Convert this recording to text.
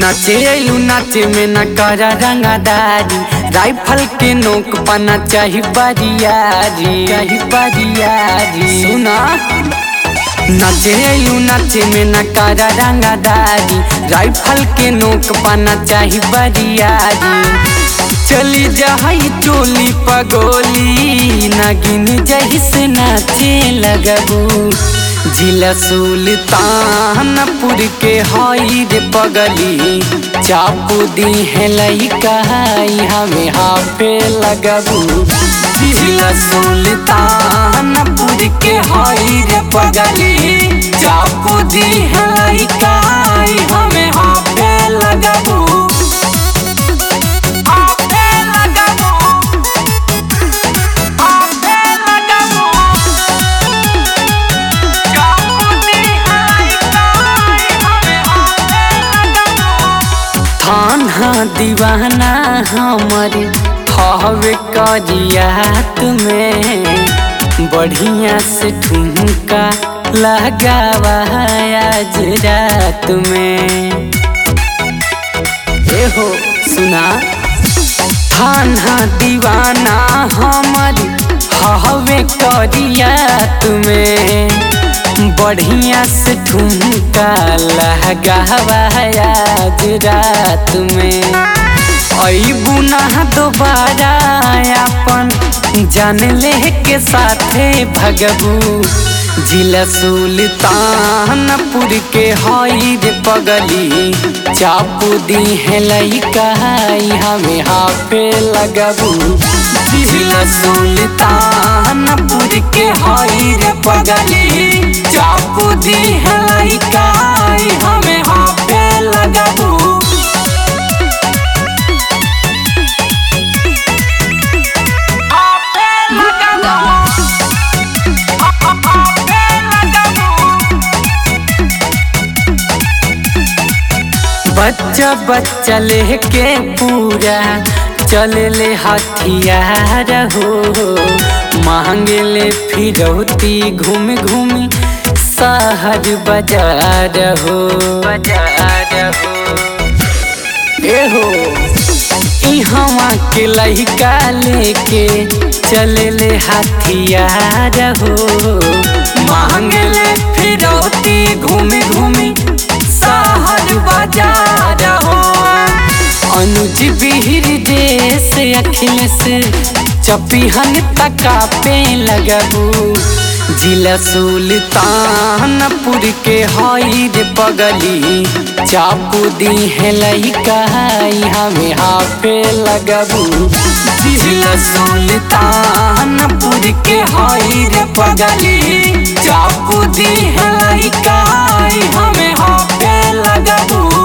नाचे अइलू नाचे में न करा रंगादारी राइफल के नोक पाना चाही बरियारी चाही बरियारी सुना नाचे अइलू नाचे में न करा रंगादारी राइफल के नोक पाना चाही बरियारी चली जाई चोली पगोली नागिन जही से नाचे लगबू जिला सुल्तानपुर के हई रे पगली चापू दी है लइका हमें हाफे लगबू जिला सुल्तानपुर के हई रे पगली चापू दी है लइका हमें हाफे लगबू हाफे लगबू हाफे लगबू थाना दीवाना हमारे हवे करियात में बढ़िया से ठुमका लगावा आज रात में ए हो सुना थाना दीवाना हमारी हवे करियात में बढ़िया से ठुमका लगावा आज रात में अबू ना दोबारा अपन जान ले के साथे भगबू जिला सुल्तानपुर के हई रे पगली चापू दी है लइका हमें हाफे लगबू जिला सुल्तानपुर के हई रे पगली चापू दी है लइका हमें हाफे लगबू बच्चा बच्चा लेके पूरा चले ले हथियार हो मांगे ले फिरौती घूम घूम शहर बाजार हो बाजार हो ए हो इहवा के लइका लेके चले ले हथियार हो मांगे ले फिरौती घूम घूमी शहर बाजार हो अनुज बिहिर देश अखिलेश चपिहन तका पे लगबू जिला सुल्तानपुर के हई रे पगली चापू दी है लइका हमें हाफे लगबू जिला सुल्तानपुर के हई रे पगली चापू दी है लइका हमें हाफे लगबू